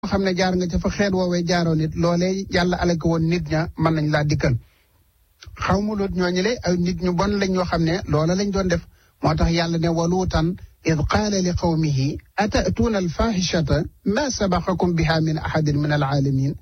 xam ne jaar nga ca fa xeet woowee jaaroo nit loolee yàlla alaka woon nit ña mën nañ laa dikkal xaw mu loot ñooñu le ay nit ñu bon lañ ñoo xam ne loola lañ doon def moo tax yàlla ne waluutan id qaala li qawmihi atatuuna alfahishata ma sabaqakum biha min ahadin min alaalamin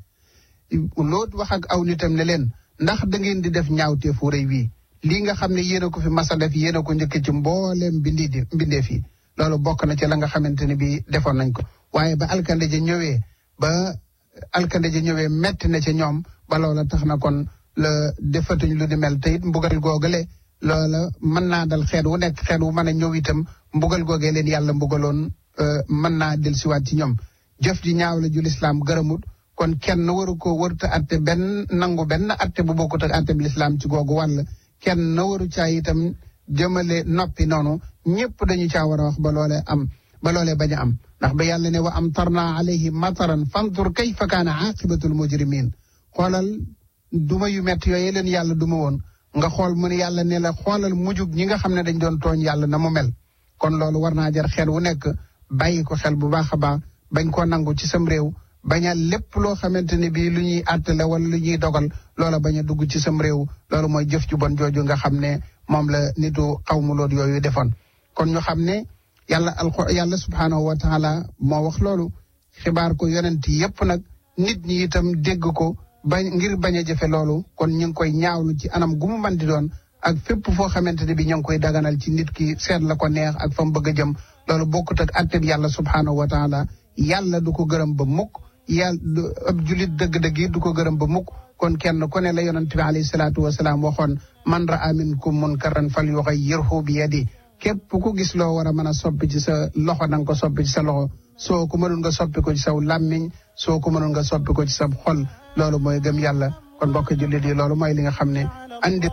loot wax ak aw nitam ne leen ndax da ngeen di def ñaawteefu rëy wii lii nga xam ne yéen a ko fi masa def yéen a ko njëkk ci mbooleem bindi di mbindee fi loolu bokk na ci la nga xamante ne bi defoon nañ ko waaye ba alkande ja ñëwee ba alkande ja ñëwee metti na ca ñoom ba loola tax na kon la defatuñ lu di mel te it mbugal googale loola mën naa dal xeet wu nekk xeet wu mën a ñëw itam mbugal googee leen yàlla mbugaloon mën naa del siwaat ci ñoom jëf ji ñaaw la ju lislaam gërëmut kon kenn waru ko warut a atte benn nangu benn atte bu bokkut ak atte bi lislaam ci googu wàll kenn waru caa itam jëmale noppi noonu ñëpp dañu caa war a wax ba loolee am ba loolee bañ a am ndax ba yàlla ne wa am tarna alayhim mataran fantur kayfa kaana aqibatul mujrimin xoolal duma yu métti yooyu leen yàlla duma woon nga xool mu ne yàlla ne la xoolal mujug ñi nga xam ne dañ doon tooñ yàlla na mu mel kon loolu war naa jar xel wu nekk bàyyi ko xel bu baax a baax bañ koo nangu ci sam réew bañ a lépp loo xamante ne bii lu ñuy àttale wala lu ñuy dogal loola bañ a dugg ci sam réew loolu mooy jëf ju bon jooju nga xam ne moom la nitu xawmu loot yooyu defoon kon ñu xam ne yàlla alxu yàlla subhaanahu wa taala moo wax loolu xibaar ko yonent yépp nag nit ñi itam dégg ko bañ ngir bañ a jëfe loolu kon ñu ngi koy ñaawlu ci anam gu mu mën di doon ak fépp foo xamante ne bi ñu ngi koy daganal ci nit ki seet la ko neex ak fa mu bëgg a jëm loolu bokkut ak atteb yàlla subhaanahu wa taala yàlla du ko gërëm ba mukk yàlla ab julit dëgg-dëgg yi du ko gërëm ba mukk kon kenn ku ne la yonent bi alayhi salaatu wasalaam waxoon man raa minkum munkaran fal yuxayyirhu bi yadi képp ku gis loo war a mën a soppi ci sa loxo na nga ko soppi ci sa loxo soo ko mënul nga soppi ko ci saw làmmiñ soo ko mënul nga soppi ko ci sa xol loolu mooy gëm yàlla kon mbokk jullit yi loolu mooy li nga xam ne andi